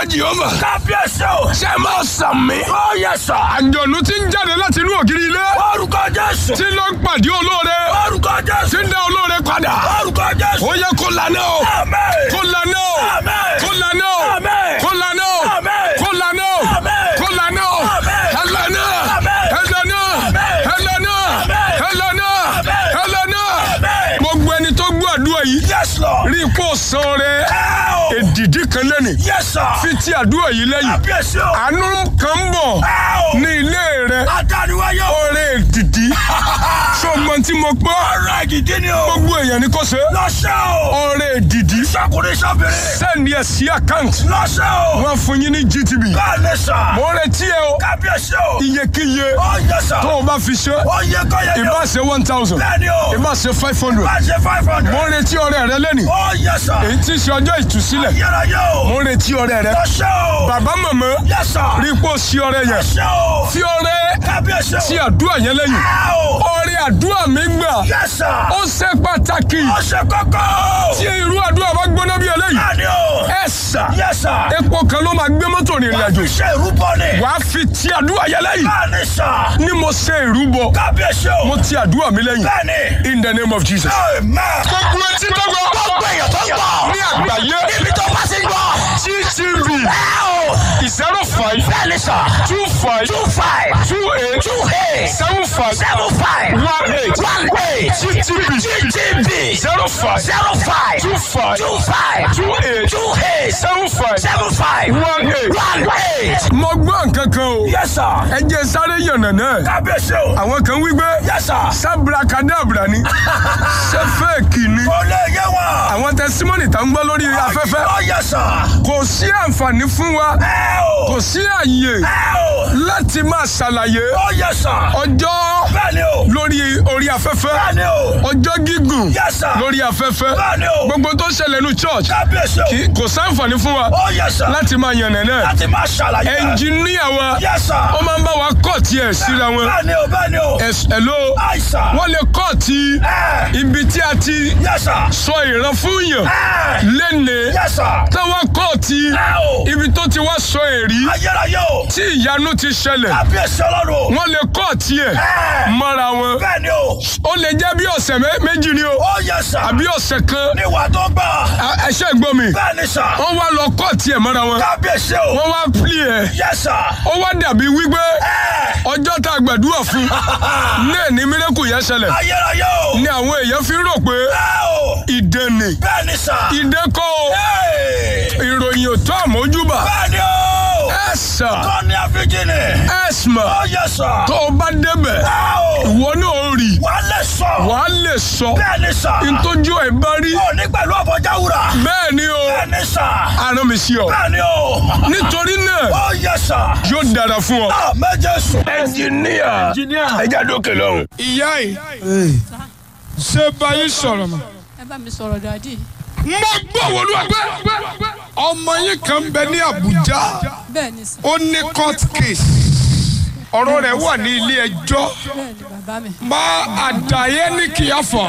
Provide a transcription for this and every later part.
jehova. kábíyèsí o. ṣé ẹ máa sàn mí. ó yẹ sà. àjọ̀nú tí ń jáde láti inú ògiri ilé. orúkọ jésù. tí ló ń pàdé olóore. orúkọ jésù. tí ń dá olóore padà. orúkọ jésù. ó yẹ kó lànà o. àmín. kó lànà o. Àmín. kó lànà o. Àmín. kó lànà o. Àmín. kó lànà o. Àmín. kó lànà o. Àmín. ẹ lànà. Àmín. ẹ lànà. Àmín. ẹ lànà. Àmín. ẹ lànà. Àmín. ẹ lànà. Àmín. gbogbo ẹni tó gbọ́ àdúrà yìí. yes lord. rí i kó san rẹ ẹ o. èdìdí kan lẹ́nìí. yes sir. fi ti àdúrà yìí lẹ́yìn. kábíyèsí o. àánú kan ń bọ̀ ẹ o. ní ilé rẹ. adániwáyé o. ọrẹ èdìdí. ṣọgbọ́n tí mo gbọ́. ọ̀rọ̀ ìdìdí ni o. gbogbo èèyàn ni kò ṣe. lọ́sẹ̀ o. ọrẹ èdìdí. sọkùnrin sọ́bìnrin. sẹ́ni ẹ̀ sí àkáǹtì. lọ́sẹ̀ o. wọ́n fún yín ní GTB. bẹ́ẹ̀ ni sà. mo retí ẹ o. kábíyèsí o. iyekíye ó yẹ sà. tó o bá fi ṣe. ó yẹ kọ́yẹ ni o. ìbá ṣe one thousand. bẹ́ẹ̀ ni o. ìbá ṣe five hundred. bá ṣe five hundred. mo retí ọrẹ rẹ lẹ́nìí. ó yẹ sà. èyí tí ń ṣe ọjọ́ ìtúsílẹ̀. yẹra yẹ o. mo retí ọrẹ rẹ. lọ́sẹ̀ o. bàbá màmá yẹ sà. rí i pé o ṣí ọrẹ yẹn. lọ́sẹ̀ o. fi ọrẹ kábíyèsí o. tí àdúrà yẹn lẹ́yìn. ẹ o. ọrẹ àdúrà mi gbà. yẹ sà. ó ṣe pàtàkì. ó ṣe kọ́kọ́. tí irú àdúrà bá gbóná bí eléyìí. bẹ́ẹ̀ ni o. ẹ sà. yẹ sà. epo kan ló máa gbé mọ́tò rìnrìn àjò. ṣe ìrúbọ ni. wàá fi ti àdúrà yẹn lẹ́yìn. bẹ́ẹ̀ ni sà. ni mo ṣe ìrúbọ. kábíyèsí o. mo ti àdúrà mi lẹ́yìn. bẹ́ẹ̀ ni. in the name of Jesus. amen. gbogbo etí tó gbọ́. gbogbo èèyàn tó ń gbọ́. ní àgbáyé. níbi tó bá ti ń gbọ́. GTV ẹ o. zero five bẹ́ẹ̀ ni sà. two five two five. two eight two eight. seven five seven five. one eight. one eight. GTV GTB. zero five zero five. two five two five. two eight two eight. seven five seven five. one eight. one eight. mo gbọ́ nǹkan kan o. yes sir. ẹ jẹ́ sáré yànnà náà. kábíyèsí o. àwọn kan wí pé yes sir. sábúrakadàbúrà ni ṣé fẹ́ẹ̀kì ni. kò lè yé wa. àwọn tẹsímọ́nì tá ń gbọ́ lórí afẹ́fẹ́ ó yes sir. kò sí àǹfààní fún wa ẹ o. kò sí àyè ẹ o. láti máa ṣàlàyé ó yes sir. ọjọ́ bẹ́ẹ̀ ni o. lórí orí afẹ́fẹ́ bẹ́ẹ̀ ni o. ọjọ́ gígùn yes sir. lórí afẹ́fẹ́ bẹ́ẹ̀ ni o. gbogbo tó ṣẹlẹ̀ ní church kábíyèsí o. kì í- kò sáǹfààní fún wa ó yes sir. láti máa yànnà náà láti máa ṣàlàyé. ẹnjìníà wa yes sir. ó máa ń bá wa kọ́ tiẹ̀ síra wọn bẹ́ẹ̀ ni o bẹ́ẹ̀ ni o. Ẹ̀s- hello àìsàn. wọ́n lè kọ́ ti ẹ. ibi tí a ti yes sir. sọ ìran fún yàn ẹ. lẹ́nìí yes sir. táwọn kọ́ ti ẹ o. ibi tó ti wá sọ èrí ayérayé o. tí ìyanu ti ṣẹlẹ̀ kábíyèsí ọlọ́run. wọ́n lè kọ́ tiẹ̀ ẹ. mọ́ra wọn bẹ́ẹ̀ ni o. ó lè jẹ́ bí ọ̀sẹ̀ mé- méjì ni o ó yes sir. àbí ọ̀sẹ̀ kan níwà tó gbà. A- ẹṣẹ́ gbọ́ mi bẹ́ẹ̀ ni sir. wọ́n wá lọ kọ́ tiẹ̀ mọ́ra wọn kábíyèsí o. wọ́n wá pli ẹ̀ yes sir. ó wá dàbí wípé ẹ. ọjọ́ tá a gbàdúrà fún náà ní mírẹ́kù yẹn ṣẹlẹ̀ ayérayé o. ni àwọn èèyàn fi rò pé ẹ o. ìdènì bẹ́ẹ̀ ni sir. ìdẹ́kọ̀ Hey! ìròyìn ò tó àmójúbà bẹ́ẹ̀ ni o. ẹ̀sà tọ́ni àfijìnì. ẹ̀sìmà ó yes sir. tó o bá débẹ̀ ẹ o. ìwọ náà ó rí wà á lè sọ. wàá lè sọ bẹ́ẹ̀ ni sir. ntójú ẹ̀ bá rí ó ní pẹ̀lú ọ̀bọ̀já wúrà. bẹ́ẹ̀ ni o bẹ́ẹ̀ ni sir. arán mi sí ọ bẹ́ẹ̀ ni o. nítorí náà ó yes sir. yóò dára fún ọ. a méje sùn. ẹnjìníà ẹja dókè lọ́hùn. ìyá yìí ṣé báyìí sọ̀rọ̀ mọ́. ẹ bá mi sọ̀rọ̀ dàdí. mo gbọ́ wọlé ọgbẹ́ ọmọ yín kan bẹ ní Àbújá bẹ́ẹ̀ ni sà ó ní court case ọ̀rọ̀ rẹ̀ wà ní ilé ẹjọ́ bẹ́ẹ̀ ni bàbá mi. má àdàyé ní kìyàfọ̀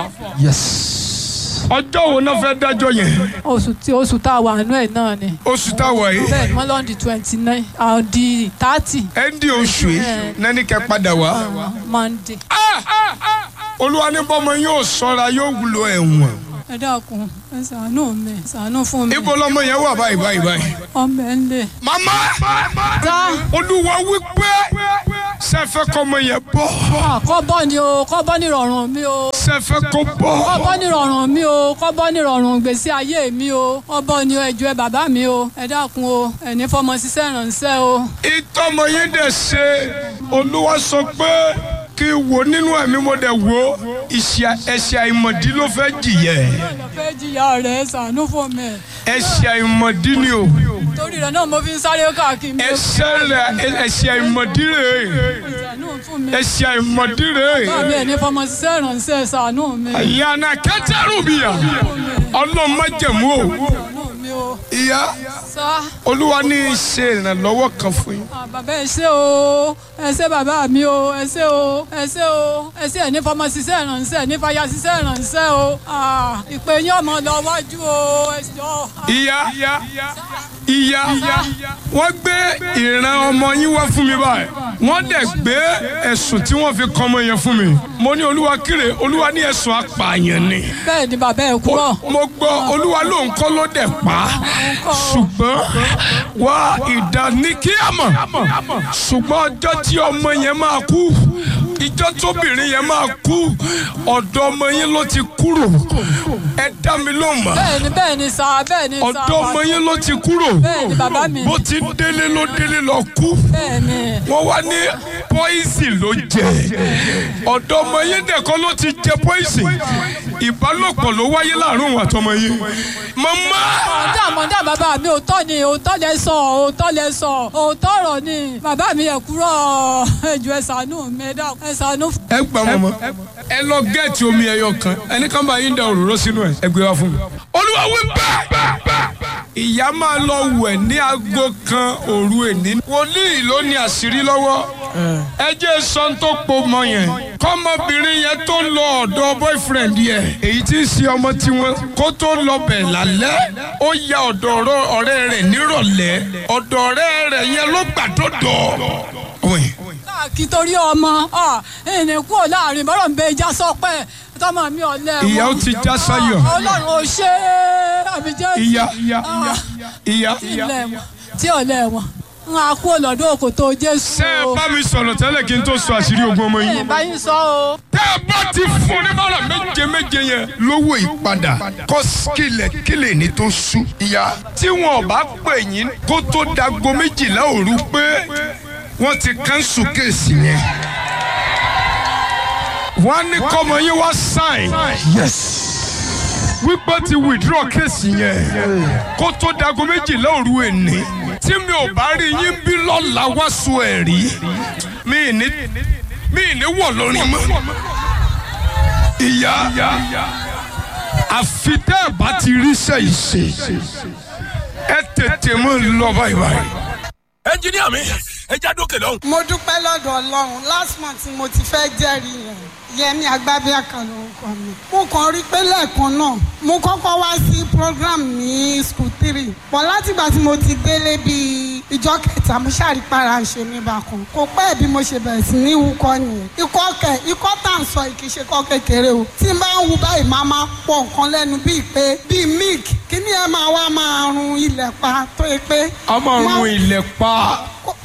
ọjọ́ wo náà fẹ́ dájọ́ yẹn oṣù tí oṣù tá a wà nínú ẹ̀ náà ni. oṣù táwọn yìí bẹ́ẹ̀ ni wọ́n lọ́n di twenty nine àwọn di thirty ẹ̀ndì oṣù yìí nání kẹ́ padà wá. monday. olúwa ní bọ́mọ yóò sọ́ra yóò wúlò ẹ̀wọ̀n. ẹ dákun ẹ ṣàánú mi ṣàánú fún mi. ibo lọmọ yẹn wà báyìí báyìí báyìí. ọmọ ẹ ń lè. màmá tá olúwa wípé sẹfẹ kọmọ yẹn bọ kọ́ bọ́ ni o kọ́ bọ́ ní ìrọ̀rùn mi o. sẹfẹ kọ kọ́ bọ bọ́ ní ìrọ̀rùn mi o kọ́ bọ́ ní ìrọ̀rùn gbèsè ayé mi o kọ́ bọ́ ní ẹjọ́ ẹ bàbá mi o ẹ dákun o ẹni fọmọ ṣiṣẹ́ ìrànṣẹ́ o. ìtọ́mọ yín dẹ̀ ṣe olúwa sọ pé kí n wò nínú ẹ̀mí mo dẹ̀ wò ìṣẹ̀ ẹ̀ṣẹ̀ àìmọ̀dí ló fẹ́ jìyẹ ọ̀nà fẹ́ jìyà rẹ̀ ṣàánú fún mi. ẹ̀ṣẹ̀ àìmọ̀dí ni o torí rẹ̀ náà mo fi ń sáré káàkiri mi. ẹ̀ṣẹ̀ rẹ̀ ẹ̀ṣẹ̀ àìmọ̀dí rẹ̀ ṣàánú fún mi. ẹ̀ṣẹ̀ àìmọ̀dí rẹ̀ bá mi ẹni fọmọ ṣiṣẹ́ ìrànṣẹ́ ṣàánú mi. ìyànà kẹtẹrù bìyà ọlọ́mọdéjẹ̀mú o ṣàánú mi o. ìyá sá olúwa ní í ṣe ìrànlọ́wọ́ kan fún yín. ah, bàbá ẹ ṣé o ẹ ṣé bàbá mi o ẹ ṣé o ẹ ṣé o ẹ ṣé ẹni fọmọ ṣiṣẹ́ ìrànṣẹ́ ẹni fàyà ṣiṣẹ́ ìrànṣẹ́ o Ah, ìpè yín ọmọ lọ wájú o ẹ jọ̀ọ́. ìyá ìyá wọ́n gbé ìran ọmọ yín wá fún mi báyìí wọ́n dẹ̀ gbé ẹ̀sùn tí wọ́n fi kàn ọmọ yẹn fún mi mo ní olúwa kíre olúwa ní ẹ̀sùn apààyàn ni bẹ́ẹ̀ ni bàbá ẹ̀ kúrọ̀ mo gbọ́ olúwa ló ń kọ́ ló dẹ̀ pa á ṣùgbọ́n wá ìdáníkíàmọ̀ ṣùgbọ́n ọjọ́ tí ọmọ yẹn máa kú ìjọ tóbìnrin yẹn máa kú ọ̀dọ̀ ọmọ yín ló ti kúrò ẹ dá mi lóhùn mọ́ bẹ́ẹ̀ ni bẹ́ẹ̀ ni sà bẹ́ẹ̀ ni sà ọ̀dọ̀ ọmọ yín ló ti kúrò bẹ́ẹ̀ ni bàbá mi bó ti délé ló délé lọ kú bẹ́ẹ̀ ni wọ́n wá ní pọ́ìsì ló jẹ ọ̀dọ̀ ọmọ yín dẹ̀kọ́ ló ti jẹ pọ́ìsì ìbálòpọ̀ ló wáyé láàrin òun àtọmọ yín màmá mọ̀ndà mọ̀ndà bàbá mi òótọ́ ni òótọ́ lẹ sọ òótọ́ lẹ sọ òótọ́ ọ̀rọ̀ ni bàbá mi ẹ̀ kúrọ̀ ẹ̀jọ̀ ẹ̀ ṣàánú mi ẹ̀ dá ẹ̀ ṣàánú. ẹ gbà wọn mọ ẹ lọ gẹẹti omi ẹyọ kan ẹni kan bá yín da òróró sínú ẹ ẹ gbé wá fún mi. olúwa wí bẹ́ẹ̀ ìyá máa lọ wẹ̀ ní aago kan òru èní. wòlíì ló ní àṣírí lọ́wọ́ ẹ jẹ́ sọ́n tó po mọ yẹn kọ́mọbìnrin yẹn tó lọ ọ̀dọ̀ boyfriend yẹn èyí tí ń ṣe ọmọ tiwọn kó tó lọ bẹ̀ lálẹ́ ó ya ọ̀dọ̀ ọ̀rọ̀- ọ̀rẹ́ rẹ̀ nírọ̀lẹ́ ọ̀dọ̀ ọ̀rẹ́ rẹ̀ yẹn ló gbàdọ̀dọ̀ ọmọ yẹn kí torí ọmọ ẹnì kúrò láàrin bọ́rọ̀ ń bẹ ìjà sọpẹ́ tọmọ mi ọ̀lẹ́ wọn. ìyá ó ti já sáyọ̀. ọlọ́run ò ṣe é àbí jẹ́ ìyá ìyá ìyá tí ilẹ̀ wọn tí ọ̀lẹ́ wọn ń a kú lọ́dún òkòtò jésù tẹ́ ẹ bá mi sọ̀rọ̀ tẹ́lẹ̀ kí n tó sọ àṣírí ogun ọmọ yìí. ẹ̀yìn báyìí sọ o. tẹ́ ẹ bá ti fún ní bọ́lá méje méje yẹn. lówó ìpadà kọ́ kílẹ̀ kílẹ̀ ní tó sú. ìyá tí wọn ò bá pè yín kó tó dago méjìlá òru pé wọ́n ti kánṣu kéèsì yẹn. wọ́n á ní kọ́mọ yín wá sáìn. wípé ti withdraw kéèsì yẹn kó tó dago méjìlá òru èní tí mi ò bá rí yín bí lọ́la wá so ẹ̀rí mi ì ní mi ì ní wọ̀ lórí mọ́ ìyá àfi tẹ́ ẹ̀ bá ti rí sẹ́yìn ṣe ẹ tètè mọ́ lọ báyìí báyìí. ẹnjiníà mi ẹ já dókè lọ́hùn. mo dúpẹ́ lọ́dọ̀ ọlọ́run last month ni mo ti fẹ́ jẹ́rìí yẹn yẹmi agbábíàkà lórúkọ mi. mo kàn rí pé lẹ́ẹ̀kan náà mo kọ́kọ́ wá sí program ní school three pọ̀ látìgbà tí mo ti délé bíi ìjọ kẹta mo ṣàrípara ṣe mí bákan kò pẹ́ bí mo ṣe bẹ̀rẹ̀ sí ní wúkọ́ nìyẹn ikọ́ kẹ ikọ́ tá à ń sọ kì í ṣe kọ́ kékeré o tí n bá ń wu báyìí máa máa pọ̀ nǹkan lẹ́nu bíi pé bíi milk kíní ẹ máa wá máa run ilẹ̀ pa tó yẹ pé. a máa máa- run ilẹ̀ pa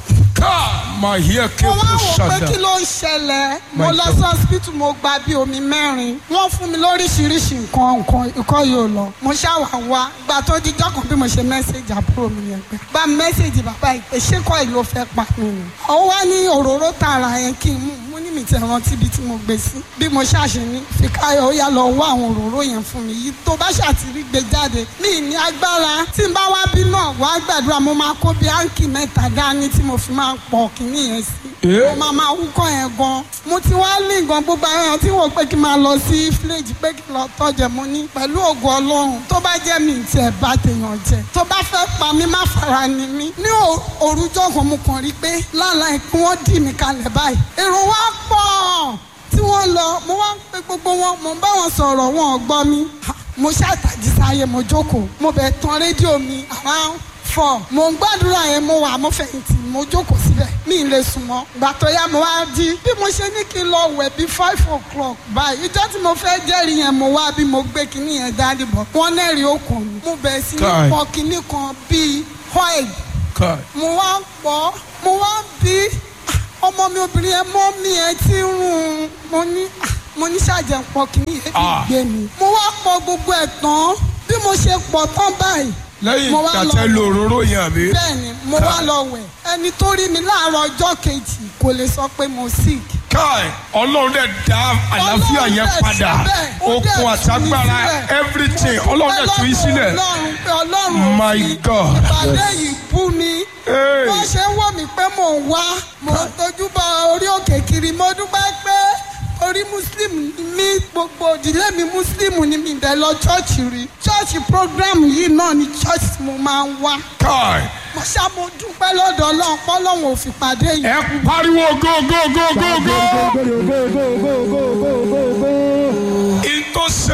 ká máa yẹ kí mo o wá wò pé ṣàdá. kí ló ń ṣẹlẹ̀ mo My lọ God. sí hospital mo gba bí omi mẹ́rin wọ́n fún mi lóríṣiríṣi nǹkan nǹkan ikọ́ yóò lọ mo ṣàwà wá gba tó jíjọ́ kan bí mo ṣe mẹ́sẹ̀gì àbúrò mi yẹn pé gba mẹ́sẹ̀gì bàbá ìpè ṣé kọ́ ìlú fẹ́ pa mí ni. ó wá ní òróró tààrà yẹn kí n mú mo ní mi ti rántí ibi tí mo gbé sí bí mo ṣàṣe ní fìkáyọ̀ ó yá lọ wá àwọn òróró yẹn fún mi yìí tó bá ṣàtìrí gbé jáde mi ní agbára tí n bá wá bí náà wá gbàdúrà mo máa kó bí áǹkì mẹ́ta dání tí mo fi máa pọ̀ kínní yẹn sí mo máa máa wúkọ́ yẹn gan mo ti wá ní nǹkan gbogbo àwọn èèyàn tí wọ́n pé kí n máa lọ sí fíléèjì pé kí n lọ tọ́jẹ̀ mo ní pẹ̀lú ògo ọlọ́run tó bá jẹ́ mi ti ẹ̀ bá tèèyàn jẹ tó bá fẹ́ pa mí má fara ni mí ní ò- òrùjọ́ kan mo kàn rí pé lálàá kí wọ́n dì mí kalẹ̀ báyìí èrò wa pọ̀ tí wọ́n lọ mo wá ń pe gbogbo wọn mo ń bá wọn sọ̀rọ̀ wọn ò gbọ́ mi Ha, mo ṣàtàjì sáyé mo jókòó mo bẹ̀ tan rédíò mi around four mo ń gbàdúrà yẹn mo wà mo fẹ̀yìntì mo jókòó síbẹ̀ mi ì lè sùn mọ́ gbà tó yá mo wá jí bí mo ṣe ní kí n lọ wẹ̀ bí five o'clock báyìí ìjọ́ tí mo fẹ́ jẹ́rìí yẹn mo wá bí mo gbé kinní yẹn dání bọ̀ wọ́n nẹ́rìí okùn mi mo bẹ̀rẹ̀ sí ní Kai. pọ̀ kinní kan bíi oil Ká. mo wá ń pọ̀ mo wá ń bí ah, ọmọ mi obìnrin yẹn mọ́ mi ẹ ti ń rún un mo ní ah, mo ní ṣàjẹ́ pọ̀ kinní yẹn fi Ah. gbé mi mo wá pọ̀ gbogbo ẹ̀ tán bí mo ṣe pọ̀ tán báyìí lẹ́yìn mo wá lọ- tàtẹ́ lo òróró yẹn àbí. bẹ́ẹ̀ni mo wá lọ wẹ̀ ẹni tó rí mi láàárọ̀ ọjọ́ kejì kò lè sọ pé mo sick. káì ọlọ́run dẹ̀ dá àlàáfíà Ọlọ́run yẹn dẹ̀ padà síbẹ̀, ó dẹ̀ okun tú mi àtagbára sílẹ̀. everything ọlọ́run dẹ̀ tú yín sílẹ̀. ọlọ́run pé ọlọ́run My fi God. ìpàdé yìí bú mi. Hey. wọ́n ṣe ń wò mí pé mò ń wá mò ń tójú bọ orí òkè kiri mo dúpẹ́ pé orí muslim ni mí gbogbo ìdílé mi muslim ni mi bẹ̀ lọ chọ́ọ̀chì rí chọ́ọ̀chì program yìí náà ni chọ́ọ̀chì tí mo máa ń wá káì mo ṣá mo dúpẹ́ lọ́dọ̀ ọlọ́run pọ́lọ́run ò fi pàdé yìí. ẹ pariwo go go go go go. ìtò ṣe yín yẹn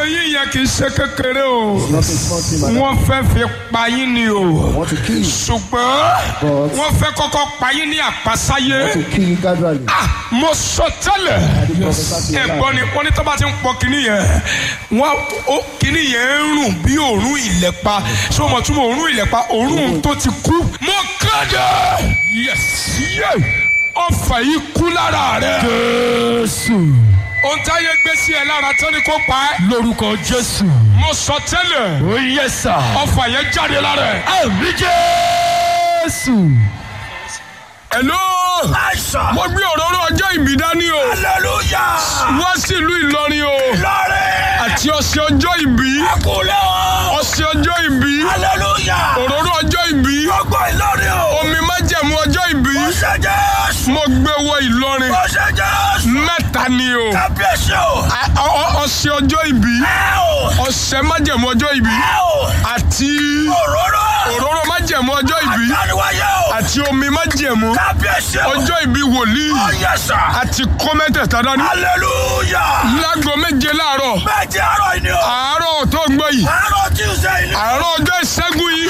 yẹn kì í ṣe kékeré o Not a small thing, madam. wọ́n fẹ́ fi pa yín ni o Want to kill you. ṣùgbọ́n But- wọ́n fẹ́ kọ́kọ́ pa yín ní àpasáyé Want to kill you gradually. Ah, mo sọ tẹ́lẹ̀ I do prophesy to your ẹ̀gbọ́n ni wọ́n ní tó bá ti ń pọ kínní yẹn wọ́n ó kínní yẹn ń rùn bí òórùn ìlẹ̀pa ṣé o mọ̀ túmọ̀ òórùn ìlẹ̀pa òórùn tó ti kú. mo kéde yes yes ọfà yìí kú lára rẹ. jésù ohun táyé gbé sí ẹ lára tó ní kó pa ẹ́. lórúkọ jésù mo sọ tẹ́lẹ̀ ó yẹ sà ọfà yẹn jáde lára ẹ. àmì jésù hello àìsàn. mo gbé òróró ọjọ́ ìbí dání o hallelujah. wá sí ìlú Ìlọrin o lọ́rẹ̀. àti ọ̀sẹ̀ ọjọ́ ìbí kúlẹ̀ o. ọ̀sẹ̀ ọjọ́ ìbí hallelujah. òróró ọjọ́ ìbí gbogbo ìlọrin o. omi májẹ̀mú ọjọ́ ìbí ó ṣe jésù. mo gbé wọ Ìlọrin ó ṣe jésù. mẹ́ta ni o kábíyèsí o. A- ọ- ọ- ọ̀sẹ̀ ọjọ́ ìbí ẹ o. ọ̀sẹ̀ májẹ̀mú ọjọ́ ìbí ẹ o. àti òróró. òróró májẹ̀mú ọjọ́ ìbí àdániwáyé o. àti omi májẹ̀mú kábíyèsí o. ọjọ́ ìbí wòlíì ó yẹ sà. àti kọ́mẹ́tẹ̀ẹ̀ta dání hallelujah. láago méje láàárọ̀ méje àárọ̀ yìí ni o. àárọ̀ tó ń gbọ́ yìí àárọ̀ tuesday ni. àárọ̀ ọjọ́ ìṣẹ́gun yìí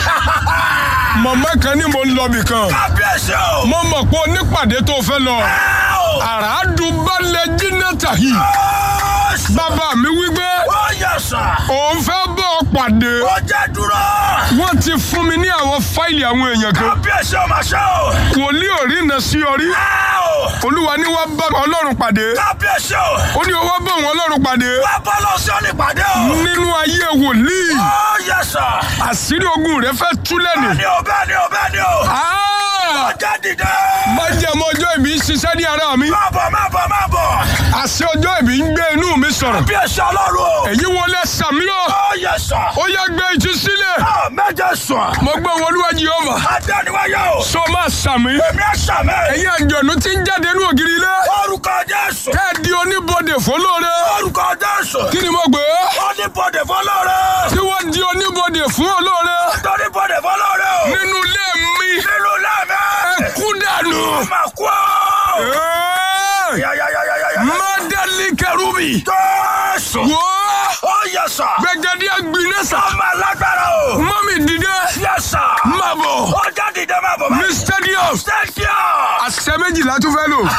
mọ̀mọ́ kan ní mo ń lọ bì kan kábíyèsí o. mo mọ̀ pé onípàdé tó fẹ́ lọ ẹ o. àràádùbálẹ̀ jìnnàtà yìí Jésù. bàbá mi wípé ó yẹ sà. òun fẹ́ bọ́ ọ pàdé ó jẹ́ dúró. wọ́n ti fún mi ní àwọn fáìlì àwọn èèyàn kan kábíyèsí o máa ṣe o. wòlíì ò rí iná sí orí ẹ o. olúwa ní wọ́n bá ọlọ́run pàdé kábíyèsí o. ó ní wọ́n bá òun ọlọ́run pàdé wá bọ́ lọ sí onípàdé o. nínú ayé wòlíì ó yẹ sà. àṣírí ogun rẹ fẹ́ tú lẹ́nu. bẹ́ẹ̀ni o bẹ́ẹ̀ni o bẹ́ẹ̀ni o. Ah! ọjà dìde. májẹ̀mú ọjọ́ ìbí ń ṣiṣẹ́ ní ara mi má bọ̀ má bọ̀ má bọ̀. àṣẹ ọjọ́ ìbí ń gbé inú mi sọ̀rọ̀ kábíyèsí ọlọ́run o. èyí wọlé sàmí o ó yẹ sà. ó yẹ gbé ìtú sílẹ̀ ó méje sùn. mo gbé wọn olúwa Jèhófà adániwáyé o. so máa sàmí èmi ẹ̀ sàmẹ́. ẹ̀yin àjọ̀nú tí ń jáde ní ògiri ilé orúkọ jésù. tẹ́ ẹ di oníbodè fọlọ́rẹ́ orúkọ jésù. kí ni mo gbé oníbodè fọlọ́rẹ́. tí wọ́n di oníbodè fún olóore oníbodè fọlọ́rẹ́ o. nínú ilé mi nínú lẹ́mẹ̀. ẹ kú dànù. máa kú ọ́. Ẹ́ẹ̀! yáyáyáyáyá. mádàlí kẹrùbì jésù. wò ó ó yẹ sà. gbẹgẹdẹ agbináṣà ọmọ alágbára o. mọ́mì dìde yẹ sà. má bọ̀ ó jáde dé máa bọ̀ ní stadium stadium. àṣẹ méjìlá tún fẹ́ lò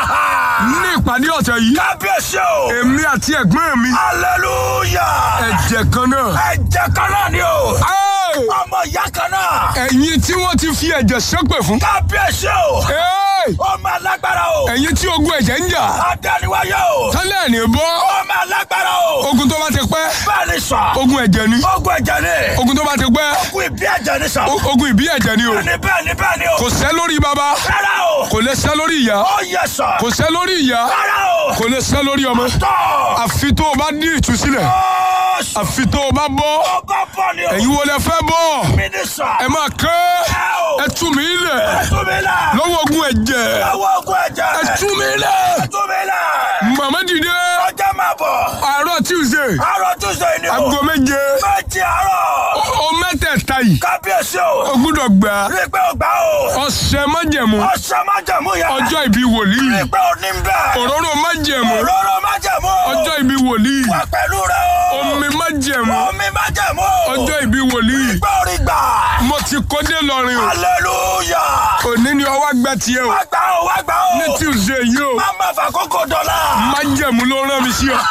ní ìpàdé ọ̀sẹ̀ yìí kábíyèsí o. èmi àti ẹ̀gbọ́n mi hallelujah. ẹ̀jẹ̀ kan náà. ẹ̀jẹ̀ kan náà ni o. Ẹ́ẹ̀! ọmọ ìyá kan náà. ẹ̀yin tí wọ́n ti fi ẹ̀jẹ̀ ṣépè fún. kábíyèsí o. Ẹ́ẹ̀! ọmọ alágbára o. ẹ̀yin tí ogun ẹ̀jẹ̀ ń jà adániwáyé o. tẹ́lẹ̀ ní bọ́ ọmọ alágbára o. ogun tó bá ti pẹ́ bẹ́ẹ̀ ni sà. ogun ẹ̀jẹ̀ ni ogun ẹ̀jẹ̀ ni. ogun tó bá ti pẹ́ ogun ìbí ẹ̀jẹ̀ ni sà. o- ogun ìbí ẹ̀jẹ̀ ni o bẹ́ẹ̀ ni bẹ́ẹ̀ ni bẹ́ẹ̀ ni o. kò sẹ́ lórí baba rárá o. kò lè sẹ́ lórí ìyá ó yẹ sà. kò sẹ́ lórí ìyá rárá o. kò lè sẹ́ lórí ọmọ tọ́. àfi tó o bá ní ìtúsílẹ̀ ó sà. àfi tó o bá bọ́ ọba bọ̀ ni o. ẹ̀yin wo lẹ fẹ́ bọ́ mi ni sà. ẹ máa kẹ́ ẹ o. ẹ tú mi lẹ̀ tún mi lẹ̀. lọ́wọ́ ogun ẹ̀jẹ̀ lọ́wọ́ ogun ẹ̀jẹ̀. ẹ tú mi lẹ̀ tún mi lẹ̀. màmá dìde ọjà máa bọ̀. àárọ̀ tuesday àárọ̀ tuesday ni o. aago méje méjì àárọ̀. o mẹ́tẹ̀ẹ̀ta yìí kábíyèsí o o. gbúdọ̀ gbà rí i pé o gbà o. ọ̀sẹ̀ májẹ̀mú ọ̀sẹ̀ májẹ̀mú yẹn. ọjọ́ ìbí wòlíì rí i pé o ní bẹ́ẹ̀. òróró májẹ̀mú òróró májẹ̀mú. ọjọ́ ìbí wòlíì wà pẹ̀lú rẹ o. omi májẹ̀mú omi májẹ̀mú. ọjọ́ ìbí wòlíì gbé orí gbà. mo ti kó dé lọrin o hallelujah. òní ni ọwọ́ gbẹ tiẹ̀ o wá gbà o wá gbà o. ní tuesday yìí o má má fà kókò dọ̀la. májẹ̀mú ló rán mi sí ọ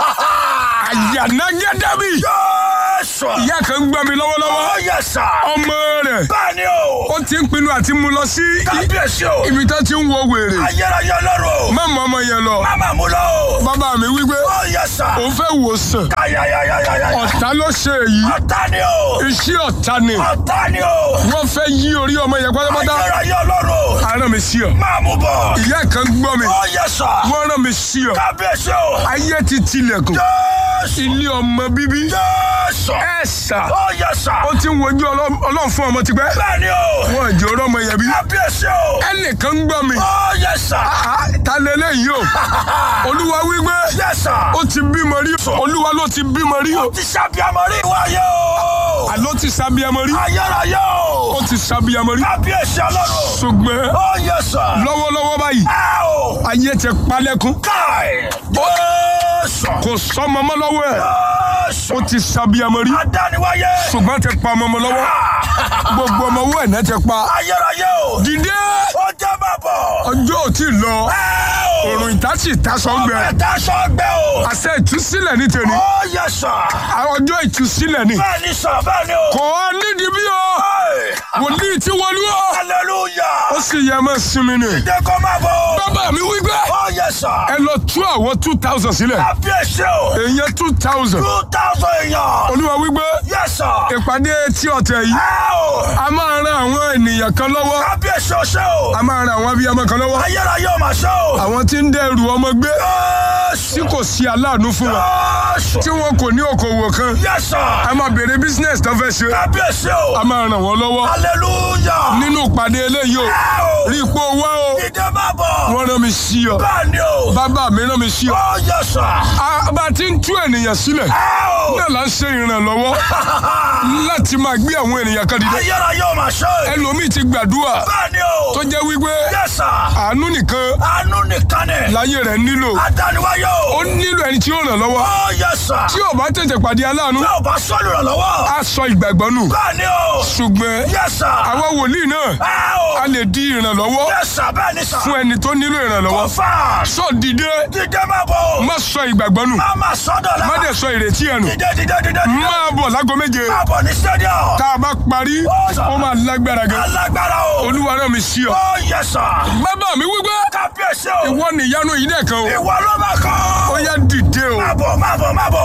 àyànnágẹ́dẹ́bì Jésù. ìyá kan ń gbọ́ mi lọ́wọ́lọ́wọ́ ó yẹ sà. ọmọ rẹ̀ bẹ́ẹ̀ ni o. ó ti ń pinnu àti mú lọ sí i- kábíyèsí o. ibi tó ti ń wo wèrè ayérayé lọ́rùn o. má mọ ọmọ yẹn lọ má má mú lọ o. bàbá mi wípé ó yẹ sà. òun fẹ́ wò sàn ayayayayaya. ọ̀tá ló ṣe èyí ọ̀tá ni o. iṣẹ́ ọ̀tá ni ọ̀tá ni o. wọ́n fẹ́ yí orí ọmọ yẹn pátápátá ayérayé lọ́rùn o. aràn mi sí ọ máa mú bọ̀. ìyá kan gbọ́ mi ó yẹ sà. wọ́n rán mi sí ọ kábíyèsí o. ayé ti tilẹ̀kùn Jésù. ilé ọmọ bíbí Jésù. ẹ sà ó yẹ sà. ó ti ń wojú ọlọ́- ọlọ́run fún ọmọ tipẹ́ bẹ́ẹ̀ ni o. wọ́n jẹ́ ọ̀rọ̀ ọmọ yẹn bí kábíyèsí o. ẹnìkan gbọ́ mi ó yẹ sà. Ah, ta lélẹ́yìí o olúwa wípé yẹ sà. ó ti bímọ rí olúwa ló ti bímọ rí o ti ṣàbíamọ rí wáyé o. o. àló ti sábíyamọ rí ayérayé o. ó ti sábíyamọ rí kábíyèsí ọlọ́run. ṣùgbọ́n ó yẹ sà. lọ́wọ́lọ́wọ́ báyìí ẹ o. ayé ti palẹ́kún káì. jésù. kò sọmọ mọ́ lọ́wọ́ ẹ̀ jésù. ó ti sábíyamọ rí adániwáyé. ṣùgbọ́n ti pa ọmọ ọmọ lọ́wọ́ gbogbo ọmọ owó ẹ̀ náà ti pa ayérayé o. dìde ó jẹ́ máa bọ̀. ọjọ́ ò tí ì lọ ẹ o. òrùn ìtàsí ìtasọ̀gbẹ ọbẹ̀ tá sọ́gbẹ́ o. àṣẹ ìtúsílẹ̀ ní tèmi ó yẹ sà. ọjọ́ ìtúsílẹ̀ ni bẹ́ẹ̀ ni sà bẹ́ẹ̀ ni o. kò á nídìí bí o Hey, wòlíì tí wọlé o ó hallelujah. sì yẹ mọ́ sinmi ni jẹ́ kó máa bọ̀ o. bàbá mi wí pé ó yẹ sà. ẹ lọ tú àwọn two thousand sílẹ̀ kábíyèsí o. èèyàn two thousand two thousand èèyàn. olúwa wí pé yẹ sà. ìpàdé tí ọ̀tẹ̀ yìí ẹ o. a máa ran àwọn ènìyàn kan lọ́wọ́ kábíyèsí o ṣe o. a máa ran àwọn abiyamọ kan lọ́wọ́ ayérayé o máa ṣe o. àwọn tí ń dẹrù ọmọ gbé tí Jésù. kò sí aláàánú fún wọn Jésù. tí wọn kò ní okòwò kan yẹ sà. a máa bèrè business tó fẹ́ ṣe kábíyèsí o. a máa ràn wọ́n lọ́wọ́ hallelujah. nínú ìpàdé eléyìí o ẹ o. rí ipò wá o ìdè máa bọ̀. wọ́n rán mi sí ọ bẹ́ẹ̀ ni o. bàbá mi rán mi sí ọ ó yẹ sà. a bá ti ń tú ènìyàn sílẹ̀ ẹ o. náà là ń ṣe ìrànlọ́wọ́ láti máa gbé àwọn ènìyàn kan dìde ayérayé o máa ṣe. ẹlòmíì ti gbàdúrà bẹ́ẹ̀ ni o. tó jẹ́ wípé yẹ sà. àánú nìkan àánú nìkan ni. láyé rẹ̀ nílò adániwáyé ó o. nílò ẹni tí ó ràn lọ́wọ́ ó yẹ sà. tí ò bá tètè pàdé aláàánú bí o bá sọ́ọ̀lù rẹ̀ lọ́wọ́. á sọ ìgbàgbọ́ nù bẹ́ẹ̀ ni o. ṣùgbọ́n yẹ sà. àwa wòlíì náà ẹ o. a lè di ìrànlọ́wọ́ yẹ sà bẹ́ẹ̀ ni sà. fún ẹni tó nílò ìrànlọ́wọ́ kọfà. sọ dìde dídé máa bọ̀ o. má sọ ìgbàgbọ́ nù má má sọ́dọ̀ la. má dẹ̀ sọ ìrètí ẹ̀ nù dídé dídé dídé dídé. máa bọ̀ lágo méje máa bọ̀ ní stadium. tá a bá parí ó máa lágbára gan alágbára o. olúwa rán mi sí ọ ó yẹ sà. bàbá mi wípé kábíyèsí o. ìwọ nìyanu yìí dẹ̀ kan o ìwọ ló máa kọ́. ó yá dìde o. máa bọ̀ máa bọ̀ máa bọ̀.